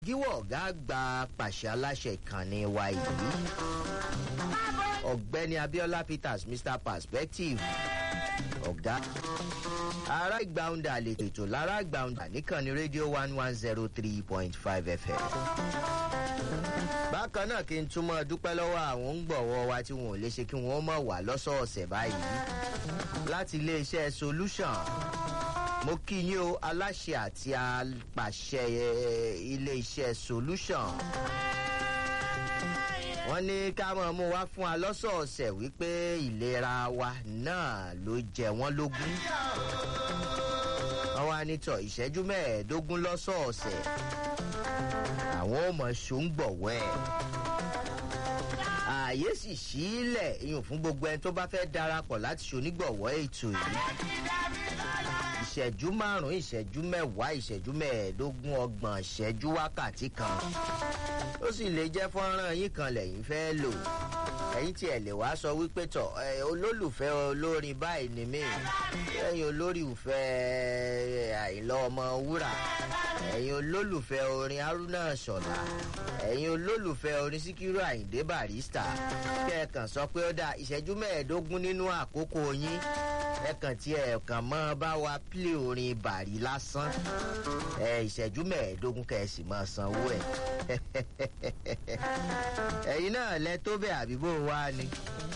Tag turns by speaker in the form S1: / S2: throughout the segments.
S1: gíwọ̀ ọ̀gá àgbà pàṣẹ aláṣẹ ìkànnì wa yìí ọ̀gbẹ́ni abiola peters mr perspective ọ̀gá ará ìgbàunda àlejò ètò lára ìgbàunda níkànnì rédíò one one zero three point five fm bákan náà kí n túmọ̀ dúpẹ́ lọ́wọ́ àwọn ń gbọ̀wọ́ wa tí wọn ò lè ṣe kí wọ́n mọ̀ wá lọ́sọ̀ọ̀sẹ̀ báyìí láti iléeṣẹ́ solution mo kí yín o aláṣẹ àti apàṣẹ iléeṣẹ́ solution wọ́n ní ká mọ̀ mú wá fún wa lọ́sọ̀ọ̀sẹ̀ wípé ìlera wa náà ló jẹ wọ́n lógún wọ́n wá nítọ̀ ìṣẹ́jú mẹ́ẹ̀ẹ́dógún lọ́sọ̀ọ̀sẹ̀ àwọn ò mọ̀ ṣòǹgbọ̀wọ́ ẹ̀ ààyè sì sílẹ̀ iyùn fún gbogbo ẹni tó bá fẹ́ darapọ̀ láti ṣonígbọ̀wọ́ ètò yìí ìṣẹ́jú márùn-ún ìṣẹ́jú mẹ́wàá ìṣẹ́jú mẹ́ẹ̀ẹ́dógún ọgbọ̀n ìṣẹ́jú wákàtí kan ó sì lè jẹ́ fọ́nrán yín kan lẹ́yìn fẹ́ lò ẹ̀yin tí ẹ̀ lè wá sọ wípé tọ̀ olólùfẹ́ olórin báyìí ni mí ẹ̀yin olólùfẹ́ àìlọ́ ọmọ wúrà ẹ̀yin olólùfẹ́ orin haruna ṣọ̀lá ẹ̀yin olólùfẹ́ orin síkírù àyíndé barista kẹ́ẹ̀kan sọ pé ó dá ìṣẹ́jú mẹ́ẹ̀ẹ́dógún nínú àkókò yín ẹ̀kan tí ẹ̀kan mọ́ bá wa pílé orin bàrí lásán ẹ̀ ìṣẹ́jú mẹ́ẹ̀ẹ́dógún kẹ̀sì máa sanwó ẹ̀ ẹ̀yin náà lẹ tó bẹ̀ àbíbò wa ni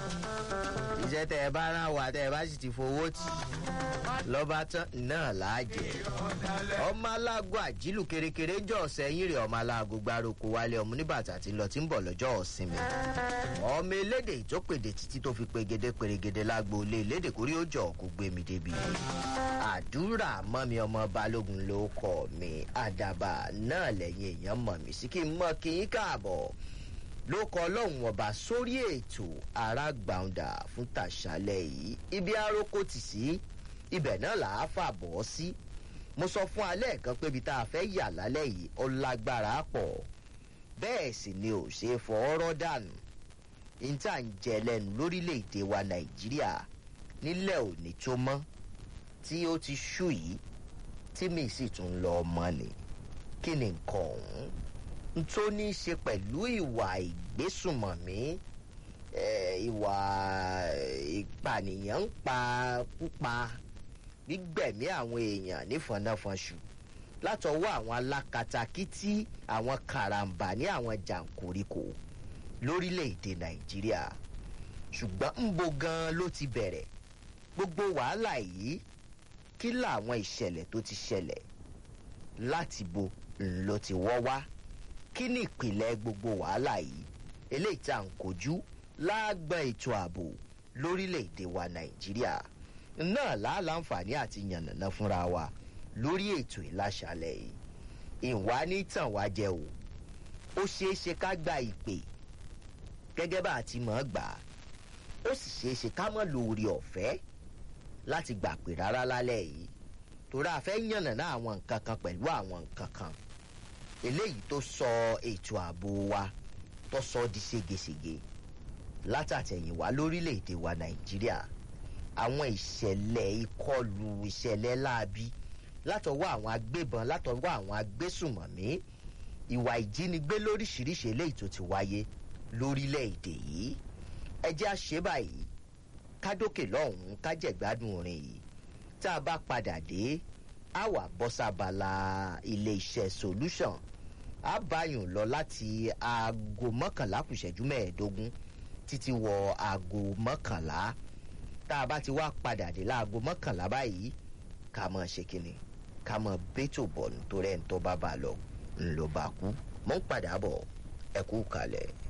S1: iṣẹ́ tẹ ẹ bá rán wa tẹ ẹ bá sì ti fowó tì lọ́ba tán náà láàjẹ́ ọmọ aláàgọ́ àjílù kérékéré jọ sẹ́yìn rẹ̀ ọmọ aláàgọ́ gbárùkù wálé ọmọ oníbàtà tí ń lọ tí ń bọ̀ lọ́jọ́ ọ̀sìnmi ọmọ elédè ìtópèdè títí tó fi pegede pèrègede lágbo ilé elédè kórí ó jọ kó gbé mi débi àdúrà mọ́mi ọmọ balógun ló kọ́ mi àdàbà náà lẹ́yìn èèyàn mọ̀ mí sí kí n mọ̀ kí n káàbọ̀ ló kọ ọlọ́run ọba sórí ètò arágbàǹdà fún tàṣálẹ̀ yìí ibi aróko tì sí ibẹ̀ náà là á fà bọ́ sí mo sọ fún alẹ́ kan pé ibi tá a fẹ́ yà lálẹ́ yìí ó lágbára pọ̀ bẹ́ẹ̀ sì ni ò ṣe é fọwọ́rọ́ dànù níta ń jẹ lẹ́nu lórílẹ̀‐èdè wa nàìjíríà nílẹ̀ òní tó mọ́ tí ó ti ṣú yìí tí mi sì tún lọ ọmọ ni kí ni nǹkan ọ̀hún tó ní í ṣe pẹ̀lú ìwà ìgbésùnmọ̀mí ìwà ìpànìyàn ń pa púpa gbígbẹ̀mí àwọn èèyàn nífọ̀nàfọ̀nṣù látọwọ́ àwọn alákatakítí àwọn karambà ní àwọn jàǹkóríkò lórílẹ̀‐èdè nàìjíríà ṣùgbọ́n ń bo gan ló ti bẹ̀rẹ̀ gbogbo wàhálà yìí kí làwọn ìṣẹ̀lẹ̀ tó ti ṣẹlẹ̀ láti bo ńlọ ti wọ́ wá kí ni ìpìlẹ̀ gbogbo wàhálà yìí eléyìí tá à ń kojú láàgbọ́n ètò ààbò lórílẹ̀‐èdè wa nàìjíríà náà láàláǹfààní àti yànnàná fúnra wa lórí ètò ìlàṣàlẹ̀ yìí ìwà ní tàn wá jẹ o ó ṣeé ṣe ká gba ìpè gẹ́gẹ́ bá a ti mọ̀ ọ́ gbà á ó sì ṣeé ṣe ká mọ̀ lórí ọ̀fẹ́ láti gbà pé rárá lálẹ́ yìí torí a fẹ́ yànnàná àwọn nǹkan kan pẹ̀lú àwọn nǹkan kan eléyìí tó sọ ètò ààbò wa tó sọ di ségesège látàtẹ̀yìnwá lórílẹ̀‐èdè wa nàìjíríà àwọn ìṣẹ̀lẹ̀ ìkọlù ìṣẹ̀lẹ̀ láabi látọwọ́ àwọn agbébọn látọwọ́ àwọn agbésùmọ̀mí ìwà ìjínigbé lóríṣiríṣi eléyìí tó ti wáyé lórílẹ̀‐èdè yìí ẹ jẹ́ àṣẹ báyìí kádókè lọ́hùn-ún kájẹ̀gbádùn orin yìí tá a bá padà dé a wà bọ́sàbàlà ilé-iṣẹ́ solution a báyùn lọ láti aago mọ́kànlá kùsẹ̀jú mẹ́ẹ̀ẹ́dógún títí wọ aago mọ́kànlá tá a bá ti wá padà dé láago mọ́kànlá báyìí ká mọ̀ ṣe kínni ká mọ̀ bẹ́tò bọ̀ nítorí ẹ̀ ń tọ́ bá bá lọ ńlọ bá kú mọ́ ń padà bọ̀ ẹ kú kalẹ̀.